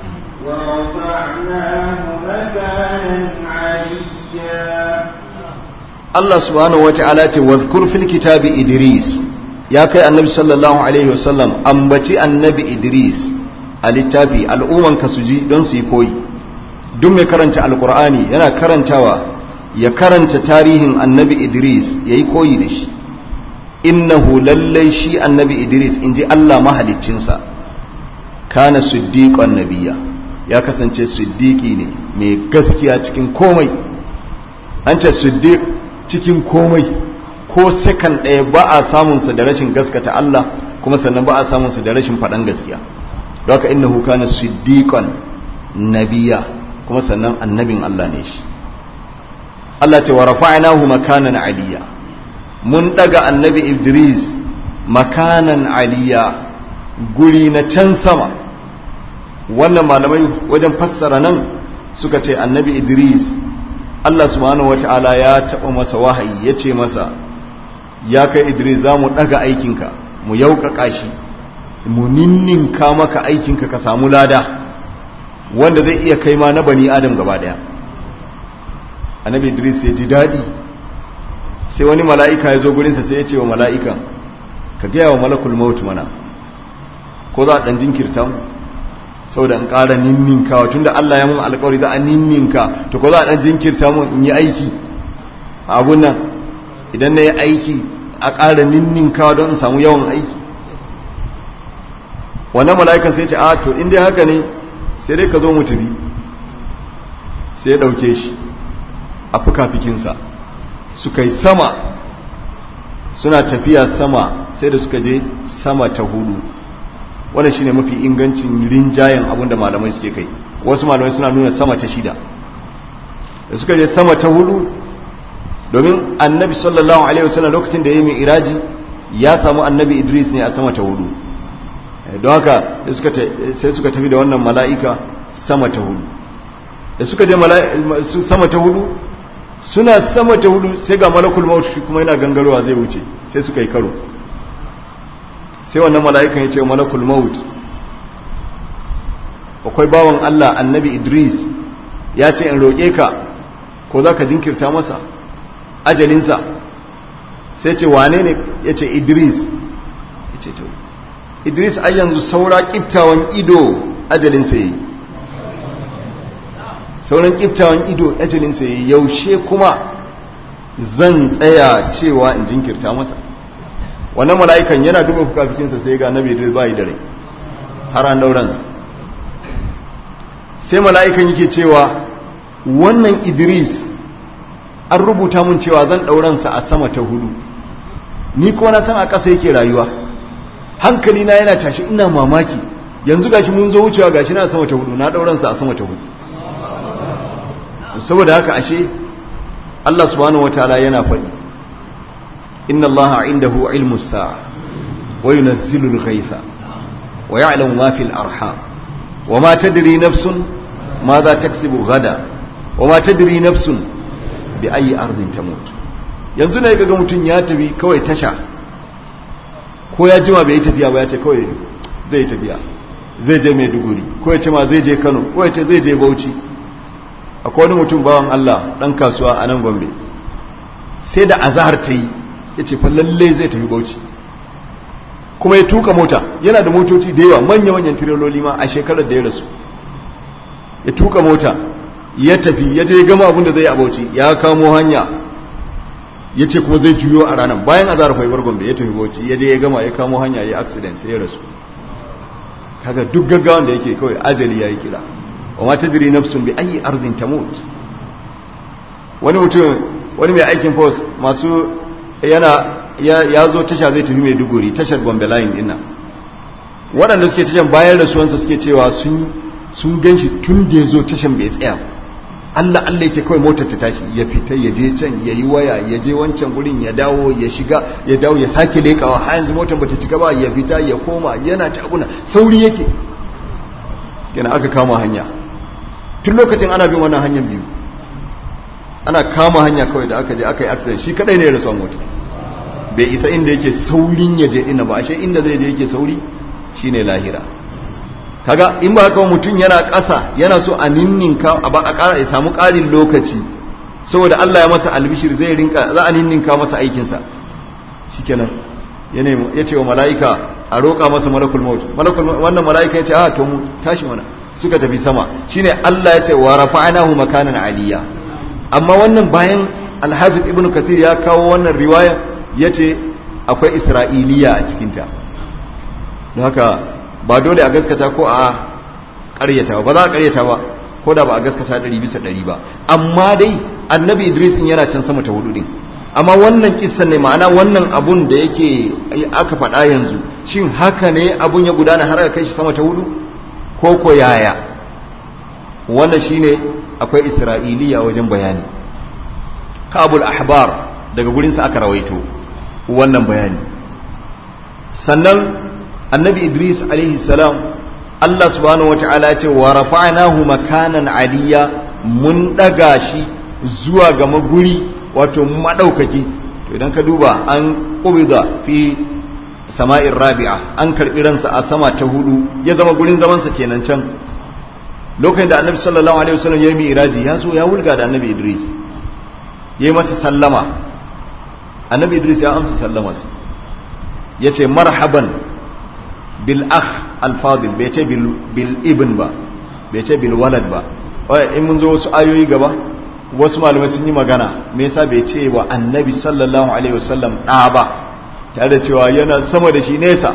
ورفعناه مكانا عليا Allah subhanahu wata'ala ce wadhkur fil kitabi Idris ya kai annabi sallallahu alaihi wasallam ambaci annabi Idris a littafi al'umman ka su ji don su yi koyi duk mai karanta alqur'ani yana karantawa ya karanta tarihin annabi Idris yayi koyi da shi innahu lallai shi annabi Idris inji Allah mahaliccinsa kana siddiqan nabiyya ya kasance siddiqi ne mai gaskiya cikin komai an ce siddiq cikin komai ko sakan ɗaya ba a samunsa da rashin gaskata Allah kuma sannan ba a samunsa da rashin faɗan gaskiya don haka innahu kana siddiqan nabiya kuma sannan annabin Allah ne shi Allah ce wa rafa'nahu makanan aliya mun daga annabi Idris makanan aliya guri na can sama wannan malamai wajen fassara nan suka ce annabi Idris Allah subhanahu wata'ala ya taɓa masa wahayi ya ce masa ya kai Idris za mu ɗaga aikinka mu yauƙaƙa shi mu ninninka maka aikinka ka samu lada wanda zai iya kai ma na bani adam gaba ɗaya annabi Idris ya ji daɗi sai wani mala'ika ya zo gurinsa sai ya ce wa mala'ikan ka gaya wa malakul maut mana ko za a ɗan jinkirta mu saboda in ƙara ninninkawa tun da Allah ya mun alƙawari za a ninninka to ko za a ɗan jinkirta mun in yi aiki a abun nan idan na yi aiki a ƙara ninninkawa don in samu yawan aiki wannan mala'ikan sai ce a to in dai haka ne sai dai ka zo mu tafi sai ya ɗauke shi a fuka-fikinsa suka yi sama suna tafiya sama sai da suka je sama ta hudu wannan shine mafi ingancin rinjayen abinda malamai suke kai wasu malamai suna nuna sama ta shida da suka je sama ta hudu domin annabi sallallahu alaihi wasallam lokacin da ya yi iraji ya samu annabi idris ne a sama ta hudu don haka sai suka tafi da wannan mala'ika sama ta hudu da suka je sama ta hudu suna sama ta hudu sai ga malakul maut shi kuma yana gangarowa zai wuce sai suka yi karo sai wannan mala'ikan ya ce malakul maut akwai bawan Allah annabi Idris ya ce in roƙe ka ko za ka jinkirta masa ajalinsa sai ce wane ne ya ce Idris ya ce to Idris ai yanzu saura ƙiftawan ido ajalinsa ya yi sauran ƙiftawan ido ajalinsa ya yi yaushe kuma zan tsaya cewa in jinkirta masa wannan mala'ikan yana duba fukafikinsa sai ga nabi Idris bai da rai har an dauransa sai mala'ikan yake cewa wannan Idris an rubuta mun cewa zan dauransa a sama ta hudu ni kuma na san a ƙasa yake rayuwa hankali na yana tashi ina mamaki yanzu gashi mun zo wucewa gashi na sama ta hudu na dauransa a sama ta hudu saboda haka ashe Allah subhanahu wataala yana faɗi إن الله عنده علم الساعة وينزل الغيث ويعلم ما في الأرحام وما تدري نفس ماذا تكسب غدا وما تدري نفس بأي أرض تموت yanzu ne ga mutum ya tafi kawai tasha ko ya jima bai yi tafiya ba ya ce kawai zai tafiya zai je maiduguri ko ya ce ma zai je kano ko ya ce zai je bauchi akwai wani mutum bawan allah dan kasuwa a nan gombe sai da azahar ta yi ya ce fa lalle zai tafi bauchi kuma ya tuka mota yana da motoci da yawa manya-manyan tirololi ma a shekarar da ya rasu ya tuka mota ya tafi ya je gama abin da zai a bauchi ya kamo hanya ya ce kuma zai juyo a ranar bayan azara faibar gombe ya tafi bauchi ya je ya gama ya kamo hanya ya accident sai ya rasu kaga duk gaggawan da yake kawai ajali ya yi kira wa ma tadri nafsun bi ayi ardin tamut wani mutum wani mai aikin post masu yana ya zo tasha zai tafi mai duguri tashar gombe line dinna waɗanda suke tashan bayan rasuwansa suke cewa sun gan shi tun da ya zo tashan bai tsaya Allah Allah yake kawai motar ta tashi ya fita ya je can ya yi waya ya je wancan gurin ya dawo ya shiga ya dawo ya sake lekawa har yanzu motar bata cika ba ya fita ya koma yana ta abuna sauri yake kenan aka kama hanya tun lokacin ana bin wannan hanyar biyu ana kama hanya kawai da aka je aka yi accident shi kadai ne ya rasu mota bai isa inda yake saurin ya je ina ba ashe inda zai je yake sauri shine lahira kaga in ba haka mutum yana ƙasa yana so a ninninka a ba a ƙara ya samu ƙarin lokaci saboda Allah ya masa albishir zai rinka za a ninninka masa aikinsa shikenan ya nemi ya ce wa mala'ika a roƙa masa malakul maut malakul wannan mala'ika ya ce a to mu tashi mana suka tafi sama shine Allah ya ce wa rafa'nahu makanan aliyya amma wannan bayan al-hafiz ibn kathir ya kawo wannan riwaya yace akwai isra'iliya a cikinta don haka ba dole a gaskata ko a ƙaryata ba za a ƙaryata ba ko da ba a gaskata ɗari bisa ɗari ba amma dai annabi idris in yana can sama ta hudu din amma wannan kissan ne ma'ana wannan abun da yake aka faɗa yanzu shin haka ne abun ya gudana har aka kai shi sama ta hudu ko ko yaya wannan shine akwai isra'iliya wajen bayani kabul ahbar daga gurinsa aka rawaito wannan bayani sannan annabi idris alaihi salam allah subhanahu wata'ala ce wa rafa'nahu makanan aliyya mun daga shi zuwa ga maguri wato madaukaki to idan ka duba an qubida fi sama'in rabi'a an karbi ransa a sama ta hudu ya zama gurin zamansa kenan can lokacin da annabi sallallahu alaihi wasallam ya yi mi'raji ya zo ya wulga da annabi idris ya yi masa sallama annabi idris ya amsa sallamarsa ya ce marhaban bil akh alfadil bai ce bil ibn ba bai ce bil walad ba in mun zo wasu ayoyi gaba wasu malamai sun yi magana me yasa bai ce wa annabi sallallahu alaihi wasallam ɗa ba tare da cewa yana sama da shi nesa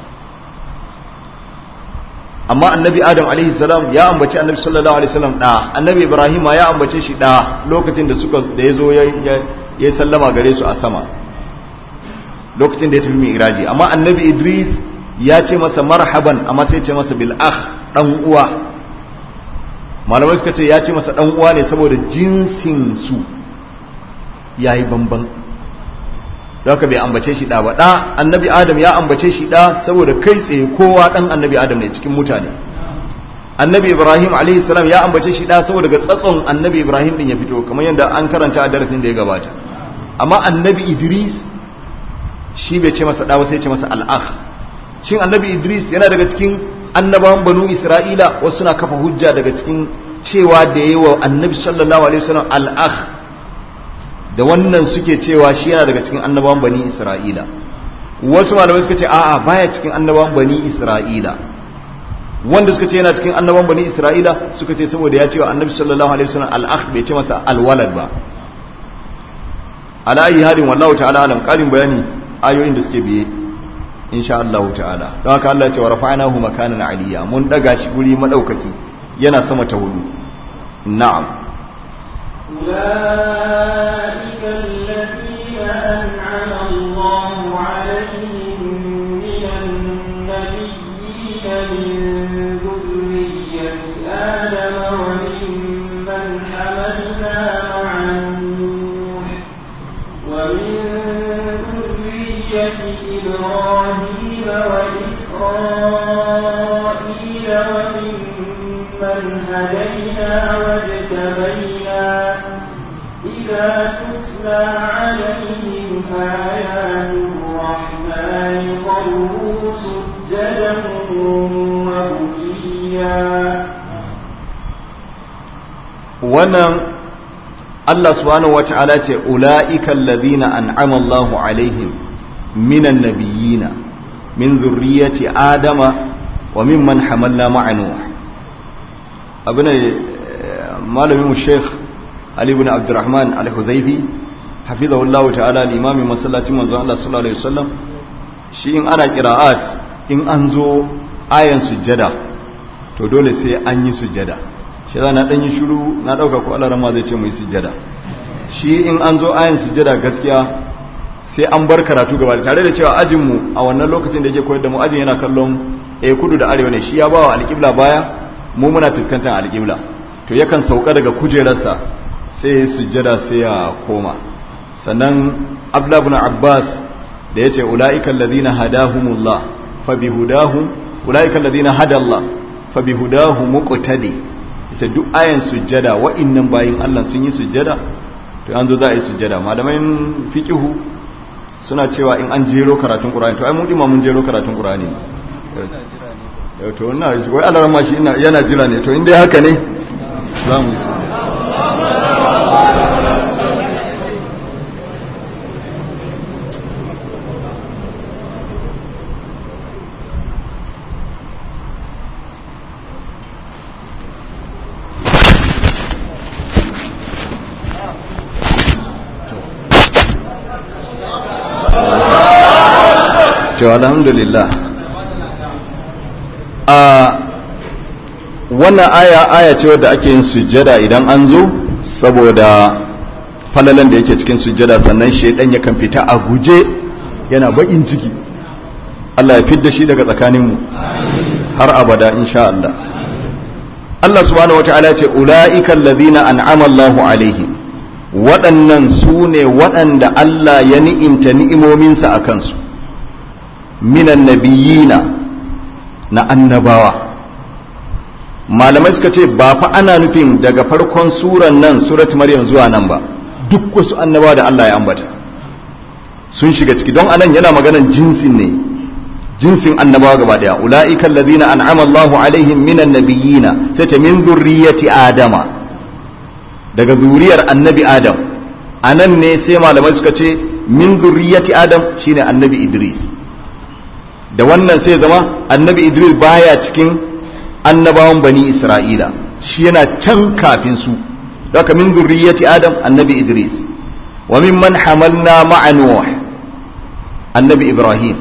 amma annabi adam alaihi salam ya ambace annabi sallallahu alaihi wasallam ɗa annabi ibrahim ya ambace shi ɗa lokacin da suka da ya zo ya sallama gare su a sama lokacin da ya tafi mi'raji amma annabi idris ya ce masa marhaban amma sai ce masa bil akh dan uwa malamai suka ce ya ce masa dan uwa ne saboda jinsin su yayi bamban haka bai ambace shi da ba da annabi adam ya ambace shi da saboda kai tsaye kowa dan annabi adam ne cikin mutane annabi ibrahim alaihi salam ya ambace shi da saboda ga tsatson annabi ibrahim din ya fito kamar yadda an karanta a darasin da ya gabata amma annabi idris shi bai ce masa da ba sai ce masa al'akh shin annabi idris yana daga cikin annabawan banu isra'ila wasu suna kafa hujja daga cikin cewa da yayi wa annabi sallallahu alaihi wasallam al'akh da wannan suke cewa shi yana daga cikin annabawan bani isra'ila wasu malamai suka ce a'a baya cikin annabawan bani isra'ila wanda suka ce yana cikin annabawan bani isra'ila suka ce saboda ya ce wa annabi sallallahu alaihi wasallam al'akh bai ce masa alwalad ba ala ayi halin wallahu ta'ala alam karin bayani ayoyin da suke biye insha Allah ta'ala don haka Allah ya ce wa rafa'nahu makanan aliyya mun daga shi guri madaukaki yana sama ta hudu na'am أولئك الذين أنعم الله عليهم من النبيين من ذرية آدم وممن حملنا مع نوح ومن ذرية إبراهيم وإسرائيل وممن هدينا واجتبينا إذا تتلى عليهم آيات الرحمن خروا سجدا وبكيا wannan Allah subhanahu wata'ala ce ula'ikan ladina an'ama Allahu alaihim minan nabiyina min zurriyyati adama wa mimman hamalna ma'a nuh abuna malamin mu Sheikh Ali ibn Abdurrahman Al-Hudhaifi hafizahullahu ta'ala limamin masallacin manzon Allah sallallahu alaihi wasallam shi in ana qira'at in an zo ayan sujjada to dole sai an yi sujjada shi za na ɗan yi shuru na ɗauka ko Allah rama zai ce mu yi sujjada shi in an zo ayan sujjada gaskiya sai an bar karatu gaba tare da cewa ajinmu a wannan lokacin da yake koyar da mu ajin yana kallon a kudu da arewa ne shi ya bawa alƙibla baya mu muna fuskantar alƙibla to yakan sauka daga kujerarsa sai ya sujjada sai ya koma sannan abdullahi abbas da ya ce ula'ikan ladina hadahumullah fa bihudahum ula'ikan ladina hadallah fa bihudahum muqtadi ita duk ayan sujjada wa'innan bayin Allah sun yi sujjada to an zo za a yi sujjada malamai fiqihu suna cewa in an jero karatun qur'ani to ai mun ma mun jero karatun qur'ani to ina wai alaran ma shi yana jira ne to in dai haka ne za mu yi sujjada to alhamdulillah a wannan aya aya ce wadda ake yin sujjada idan an zo saboda falalan da yake cikin sujjada sannan shaidan ya kan fita a guje yana bakin ciki Allah ya fidda shi daga tsakaninmu har abada insha Allah Allah subhanahu wataala ya ce ulaiikal ladina an'ama Allahu alaihim waɗannan su ne waɗanda Allah ya ni'imta ni'imominsa a kansu minan nabiyina na annabawa malamai suka ce ba fa ana nufin daga farkon suran nan surat maryam zuwa nan ba duk wasu annabawa da Allah ya ambata sun shiga ciki don anan yana maganan jinsin ne jinsin annabawa gaba daya ulaika allazina an'ama Allahu alaihim minan nabiyina sai ce min zurriyyati adama daga zuriyar annabi adam anan ne sai malamai suka ce min zurriyyati adam shine annabi idris da wannan sai zama annabi idris baya cikin annabawan bani isra'ila shi yana can kafin su daga min zurriyyati adam annabi idris wa mimman hamalna ma'a nuh annabi ibrahim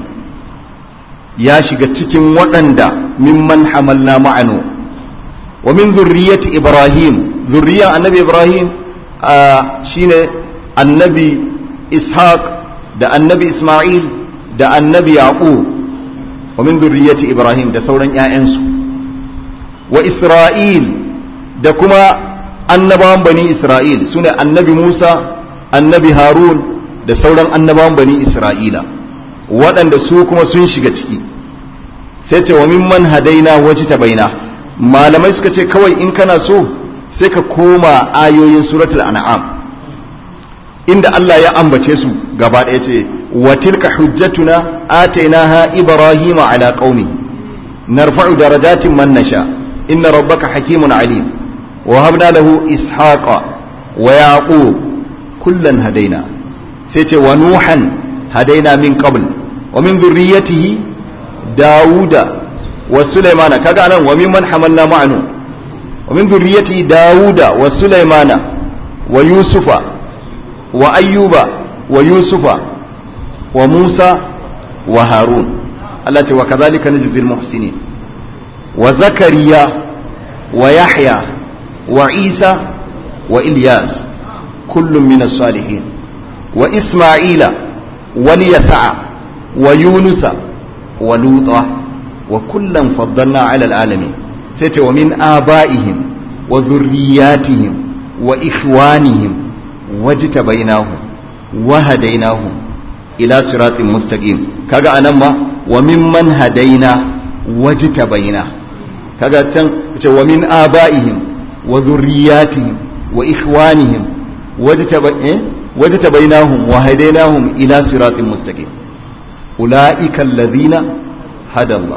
ya shiga cikin waɗanda mimman hamalna ma'a nuh wa min zurriyyati ibrahim zurriyan annabi ibrahim shine annabi ishaq da annabi isma'il da annabi yaqub ومن ذرية إبراهيم da sauran ‘ya'yansu wa Isra'il da kuma annabawan bani Isra'il su ne annabi Musa annabi Harun da sauran annabawan bani Isra'ila waɗanda su kuma sun shiga ciki sai ce wa mimman hadaina waje ta baina malamai suka ce kawai in kana so sai ka koma ayoyin suratul an'am inda Allah ya ambace su gaba ɗaya ce wa tilka hujjatuna atainaha ibrahima ala qaumi narfa'u darajatin man nasha inna rabbaka hakimun alim wa habna lahu ishaqa wa yaqub kullan hadaina sai ce wa nuhan hadaina min qabl wa min dhurriyyatihi dauda wa sulaimana kaga nan wa mimman hamalna ma'anu wa min dhurriyyatihi dauda wa sulaimana wa yusufa wa ayyuba wa yusufa wa musa wa harun Allah ce wa kazalika najzil muhsinin wa zakariya wa yahya wa isa wa ilyas kullum min salihin wa isma'ila wa liyasa'a wa yunusa wa luta wa kullan faddalna ala alamin sai ce wa min aba'ihim wa dhurriyyatihim wa ikhwanihim wajtabainahum wa hadainahum ila siratin mustaqim kaga anan ma wa mimman hadaina wajtabaina kaga can ce wa min abaihim wa dhurriyyatihim wa ikhwanihim wajtabainahum wa hadainahum ila siratin mustaqim ulaika alladhina hada Allah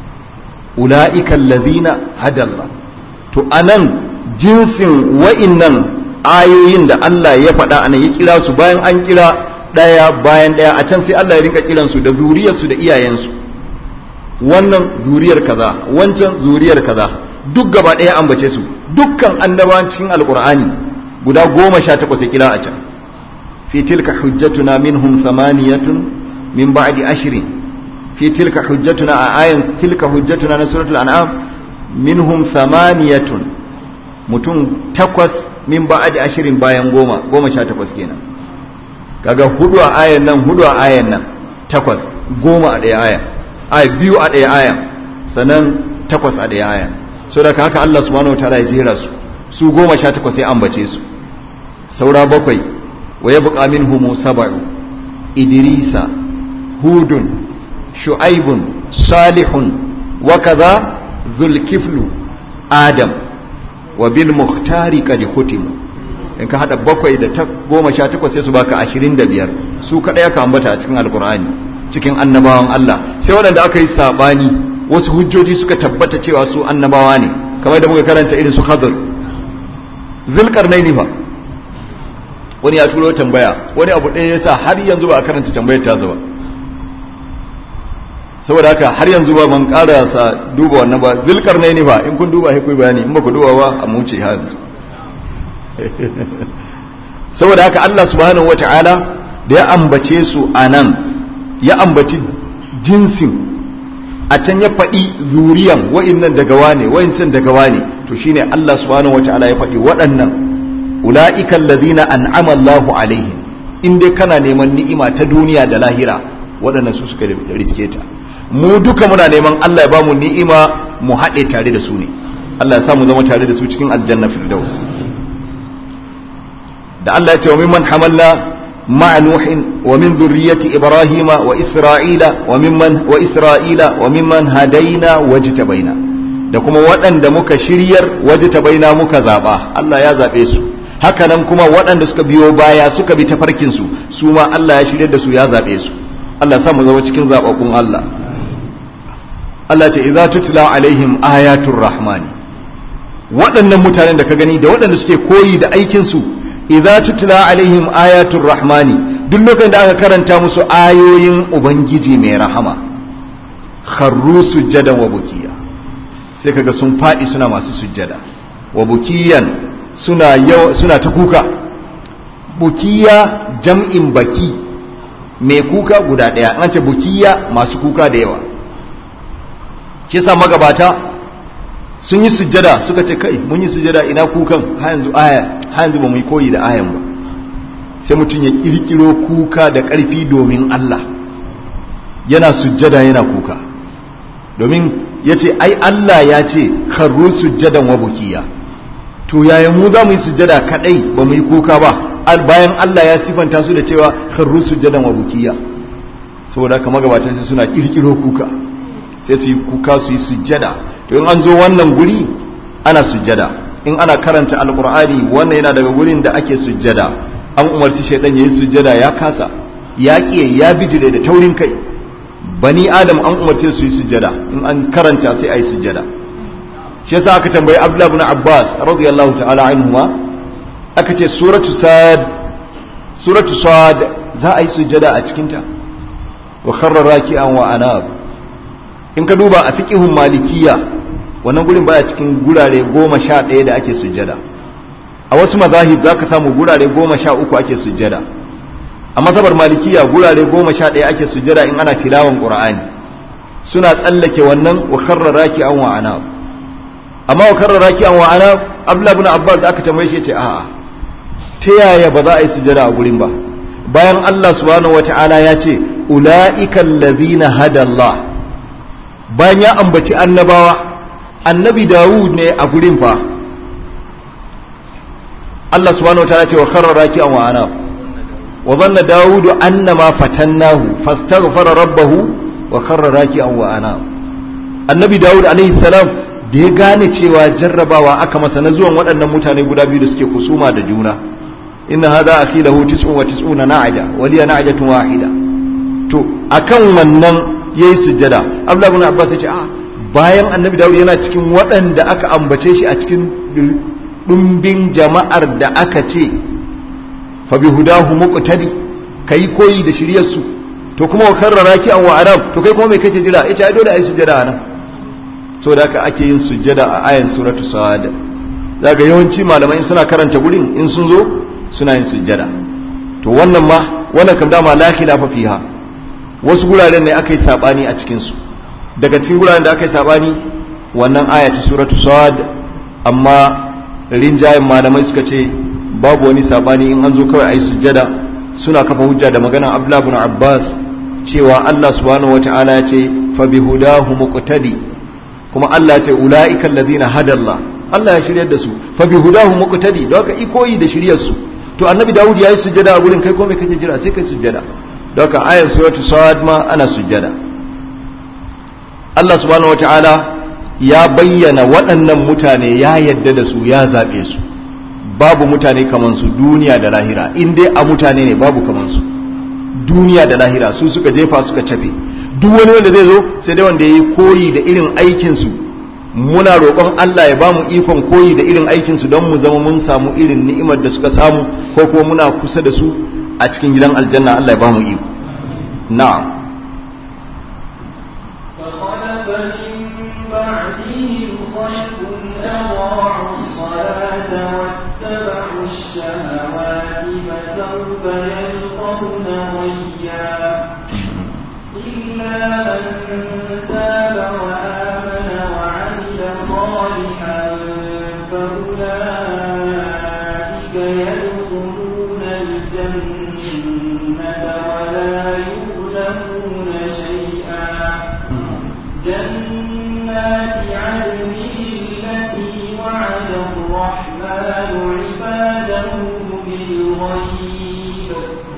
ulaika alladhina hada Allah to anan jinsin wa'innan ayoyin da Allah ya faɗa anan ya kira su bayan an kira ɗaya bayan ɗaya a can sai Allah ya rinka kiransu da zuriyarsu da iyayensu wannan zuriyar kaza wancan zuriyar kaza duk gaba ɗaya ambace su dukkan annabawan cikin alkur'ani guda goma sha takwas ya kira a can fi tilka hujjatuna minhum thamaniyatun min ba'di ashrin fi tilka hujjatuna a ayan tilka hujjatuna na suratul an'am minhum thamaniyatun mutum takwas min ba'di ashrin bayan goma goma sha takwas kenan kaga hudu a ayan nan hudu a ayan nan takwas goma a ɗaya aya a biyu a ɗaya aya sannan takwas a ɗaya aya so da haka Allah subhanahu wataala ya jera su su goma sha takwas sai ambace su saura bakwai wa ya buƙa min humu saba'u idrisa hudun shu'aibun salihun wa kaza zulkiflu adam wa bil muhtari qad khutimu in ka hada bakwai da ta goma sha takwas sai su baka ashirin da biyar su kaɗai aka ambata a cikin alkur'ani cikin annabawan Allah sai waɗanda aka yi saɓani wasu hujjoji suka tabbata cewa su annabawa ne kamar da muka karanta irin su khadr zulkarnaini fa wani ya turo tambaya wani abu ɗaya yasa har yanzu ba a karanta tambayar tasa ba saboda haka har yanzu ba man karasa duba wannan ba zulkarnaini fa in kun duba sai ku bayani in ba ku duba ba a muce har yanzu saboda haka Allah subhanahu wataala da ya ambace su anan ya ambaci jinsin a can ya faɗi zuriyan wa'innan daga wane wa'incan daga wane to shine Allah subhanahu wataala ya faɗi waɗannan ula'ika alladhina an'ama Allahu alaihim in dai kana neman ni'ima ta duniya da lahira waɗannan su suka riske ta mu duka muna neman Allah ya bamu ni'ima mu haɗe tare da su ne Allah ya sa mu zama tare da su cikin aljanna firdaus da Allah ya ce wa mimman hamalna ma'a nuhin wa min zurriyyati ibrahima wa isra'ila wa mimman wa isra'ila wa mimman hadaina wajtabaina da kuma waɗanda muka shiryar wajtabaina muka zaba Allah ya zabe su haka nan kuma waɗanda suka biyo baya suka bi tafarkin su su ma Allah ya shiryar da su ya zabe su Allah ya sa mu zama cikin zababbun Allah Allah ce idza tutla alaihim ayatul rahmani waɗannan mutanen da ka gani da waɗanda suke koyi da aikin su idza tutla alaihim ayatul rahmani duk lokacin da aka karanta musu ayoyin ubangiji mai rahama kharru sujjadan wa bukiya sai kaga sun fadi suna masu sujjada wa bukiyan suna yau suna ta kuka bukiya jam'in baki mai kuka guda daya an ce bukiya masu kuka da yawa shi yasa magabata sun yi sujjada suka ce kai mun yi sujjada ina kukan har yanzu aya har yanzu ba mu yi koyi da ayan ba sai mutum ya kirkiro kuka da ƙarfi domin Allah yana sujjada yana kuka domin ya ce ai Allah ya ce karru sujjadan wa bukiya to yaya mu za mu yi sujjada kadai ba mu yi kuka ba bayan Allah ya sifanta su da cewa karru sujjadan wa bukiya saboda haka magabatan sai suna kirkiro kuka sai su yi kuka su yi sujjada to in an zo wannan guri ana sujjada in ana karanta alkur'ani wannan yana daga gurin da ake sujjada an umarci shaidan ya yi sujjada ya kasa ya ƙiye ya bijire da taurin kai bani adam an umarce su yi sujjada in an karanta sai a yi sujjada shi yasa aka tambayi abdullahi ibn abbas radiyallahu ta'ala anhuma aka ce suratu sad suratu sad za a yi sujjada a cikinta wa kharra raki'an wa anab in ka duba a fiqihun malikiya wannan gurin baya cikin gurare goma sha ɗaya da ake sujjada a wasu mazahib za ka samu gurare goma sha uku ake sujjada a mazhabar malikiya gurare goma sha ɗaya ake sujjada in ana tilawan ƙur'ani suna tsallake wannan wa karra raki an wa'ana amma wa karra raki an wa'ana abdullah ibn abbas aka tambaye shi ce a'a ta yaya ba za a yi sujjada a gurin ba bayan Allah subhanahu wata'ala ya ce ula'ika allazina hada Allah bayan ya ambaci annabawa annabi dawud ne a gurin fa Allah subhanahu wataala ce wa kharra raki'an wa ana wa dhanna dawud annama fatannahu fastaghfara rabbahu wa kharra raki'an wa ana annabi dawud alaihi salam da ya gane cewa jarrabawa aka masa na zuwan waɗannan mutane guda biyu da suke kusuma da juna inna hadha akhi lahu tis'un wa tis'una na'ja wa liya na'jatun wahida to akan wannan yayi sujjada Abdullah ibn Abbas ya ce a bayan annabi dawud yana cikin waɗanda aka ambace shi a cikin ɗumbin jama'ar da aka ce fa bi hudahu muqtadi kai koyi da shiryarsu to kuma wa karrara ki an wa arab to kai kuma me kake jira ita ai dole ai sujjada nan saboda haka ake yin sujjada a ayan suratu sad daga yawanci malamai suna karanta gurin in sun zo suna yin sujjada to wannan ma wannan kam dama la khilafa fiha wasu guraren ne aka yi sabani a cikin su daga cikin guraren da aka yi sabani wannan aya ta suratu sad amma rinjayen malamai suka ce babu wani sabani in an zo kawai a yi sujjada suna kafa hujja da maganar abdullahi ibn abbas cewa allah subhanahu wata'ala ya ce fa bi hudahu muqtadi kuma allah ya ce ulaika alladhina hadalla Allah ya shiryar da su fa bi hudahu muqtadi don haka ikoyi da shiryar su to annabi Dawud yayi sujjada a gurin kai ko me kake jira sai kai sujjada don haka ayar suratul sad ma ana sujjada Allah subhanahu wataala ya bayyana waɗannan mutane ya yadda da su ya zaɓe su babu mutane kaman su duniya da lahira in dai a mutane ne babu kaman su duniya da lahira su suka jefa suka cafe duk wani wanda zai zo sai dai wanda ya yi koyi da irin aikinsu muna roƙon Allah ya ba mu ikon koyi da irin aikinsu don mu zama mun samu irin ni'imar da suka samu ko kuma muna kusa da su a cikin gidan aljanna Allah ya ba mu iko na'am فخلف من بعدهم خلف أضاعوا الصلاة واتبعوا الشهوات فسوف يلقون غيا إلا من تاب وآمن وعمل صالحا فأولئك يدخلون الجنة ولا يظلمون شيئا جنات عدن التي وعد الرحمن عباده بالغيب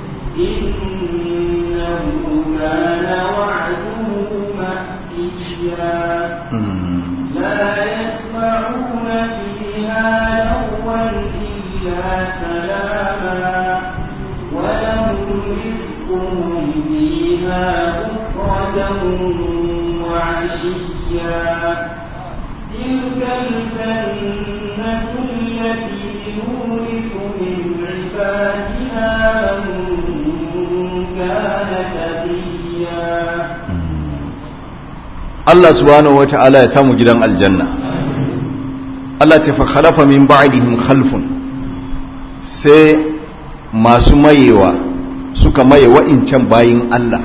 إنه كان وعده مأتيا لا يسمعون فيها لغوا إلا سلاما ولهم رزقهم فيها بكرة وعشيا تلك الجنة التي نورث من عبادنا من كان تقيا Allah subhanahu wa ta'ala ya samu gidan aljanna Allah ta fa khalafa min ba'dihim khalfun sai masu mayewa suka maye wa'incan bayin Allah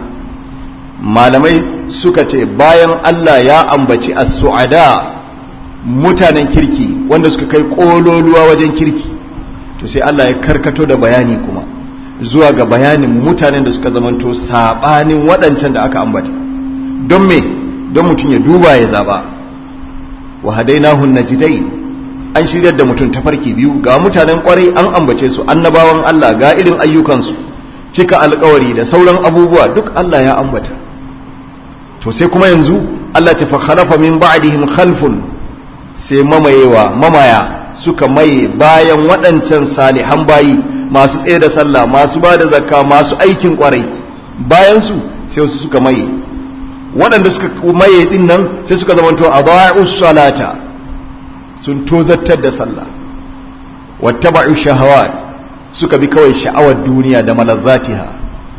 malamai suka ce bayan Allah ya ambaci as-su'ada mutanen kirki wanda suka kai kololuwa wajen kirki to sai Allah ya karkato da bayani kuma zuwa ga bayanin mutanen da suka zamanto sabanin waɗancan da aka ambata don me don mutum ya duba ya zaba wa hadainahun najidai an shiryar da mutum tafarki biyu ga mutanen kwarai an ambace su annabawan Allah ga irin ayyukansu cika alkawari da sauran abubuwa duk Allah ya ambata to sai kuma yanzu Allah ta fa khalafa min ba'dihim khalfun sai mamayewa mamaya suka maye bayan waɗancan salihan bayi masu tsaye da sallah masu ba da zakka masu aikin kwarai bayan su sai wasu suka maye waɗanda suka maye din nan sai suka zamanto a ba'us salata sun tozartar da sallah wattaba'u shahawat suka bi kawai sha'awar duniya da malazzatiha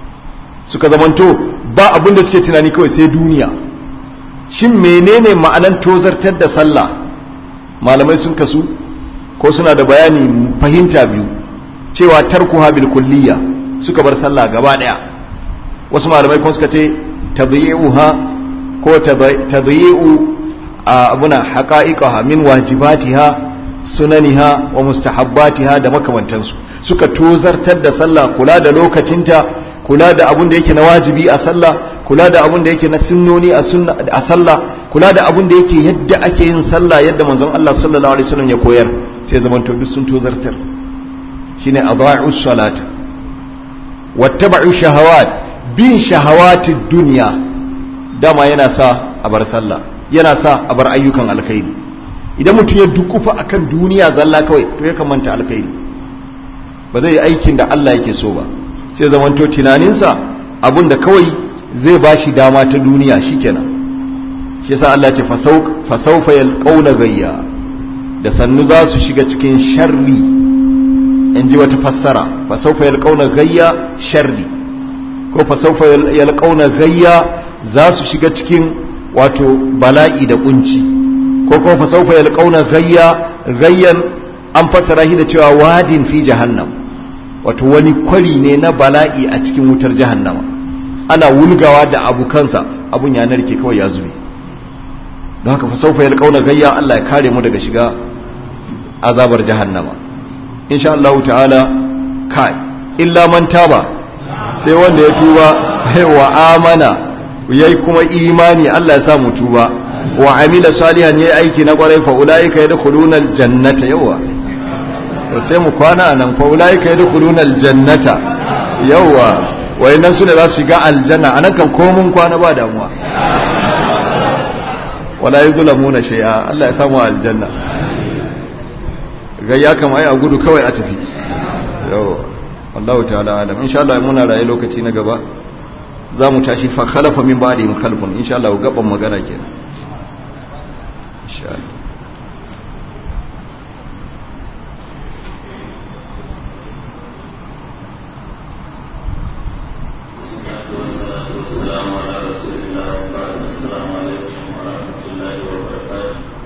suka zamanto ba abin da suke tunani kawai sai duniya shin menene ma'anan tozartar da sallah malamai sun kasu ko suna da bayani fahimta biyu cewa tarkuha bil kulliya suka bar sallah gaba daya wasu malamai kuma suka ce tadyi'uha ko tadyi'u abuna haqa'iqaha min wajibatiha sunaniha wa mustahabbatiha da makamantansu suka tozartar da sallah kula da lokacinta kula da abun da yake na wajibi a sallah kula da abun da yake na sunnoni a sunna a sallah kula da abun da yake yadda ake yin sallah yadda manzon Allah sallallahu alaihi wasallam ya koyar sai zaman to duk sun tozartar shine adha'u salata wattaba'u shahawat bin shahawatid dunya dama yana sa a bar sallah yana sa a bar ayyukan alkhairi idan mutum ya dukufa akan duniya zalla kawai to ya manta alkhairi ba zai yi aikin da Allah yake so ba sai zamanto tunaninsa abinda kawai zai ba shi dama ta duniya shikenan shi yasa Allah ce fasaufa yalqauna gayya da sannu za su shiga cikin sharri in ji wata fassara fasaufa yalqauna gayya sharri ko fasaufa yalqauna gayya za su shiga cikin wato bala'i da kunci ko kuma fasaufa yalqauna gayya gayyan an fassara shi da cewa wadin fi jahannam wato wani kwari ne na bala'i a cikin wutar jahannama ana wulgawa da abukansa abun ya narke kawai ya zube don haka fasaufa yalqauna gayya Allah ya kare mu daga shiga azabar jahannama insha Allah ta'ala kai illa man taba sai wanda ya tuba wa amana yayi kuma imani Allah ya sa mu tuba wa amila salihan yayi aiki na kwarai fa ulaika yadkhuluna aljannata yawa to sai mu kwana nan fa ulaika yadkhuluna aljannata yawa wayannan su ne za su shiga aljanna anan kan komun kwana ba damuwa wala yuzlamuna shay'a Allah ya samu aljanna ga ya kama ai a gudu kawai a tafi yawa wallahu ta'ala alam insha Allah muna raye lokaci na gaba za mu tashi fa khalafa min ba'dihim khalfun insha Allah gaban magana kenan insha Allah والسلام على رسول الله وبعد السلام عليكم ورحمة الله وبركاته